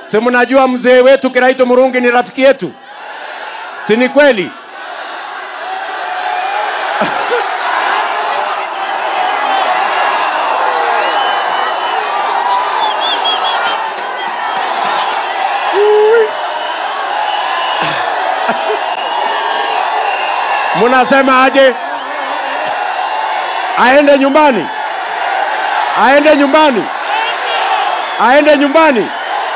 Si mnajua mzee wetu Kiraito Murungi ni rafiki yetu, si ni kweli? Munasema aje? Aende nyumbani? Aende nyumbani? Aende nyumbani?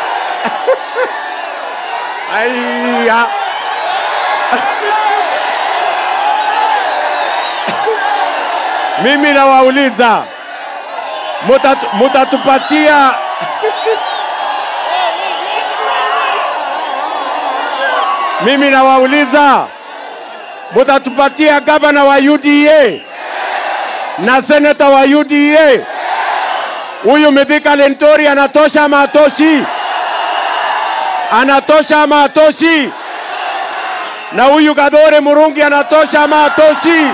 Aiya. Mimi nawauliza mutatu, mutatupatia mimi nawauliza mutatupatia gavana wa UDA na seneta wa UDA. Huyu Mithika Lentori anatosha ama atoshi? Anatosha ama atoshi? Na huyu Gadhore Murungi anatosha ama atoshi?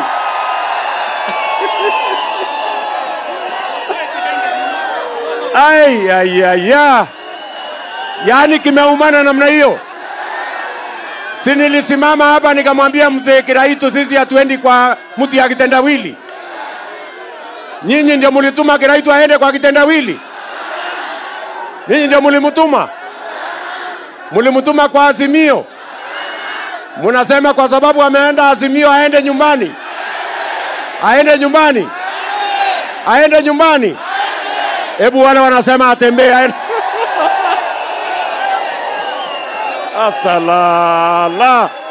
Ai, ai, ai, ya. Yaani kimeumana namna hiyo. Si nilisimama hapa nikamwambia mzee Kiraitu, sisi hatuendi kwa mtu ya kitendawili. Nyinyi ndio mulituma Kiraitu aende kwa kitendawili? Nyinyi ndio mulimutuma? Mulimutuma kwa Azimio? Munasema kwa sababu ameenda Azimio aende nyumbani, aende nyumbani, aende nyumbani. Hebu wale wanasema atembee aende. Asalala.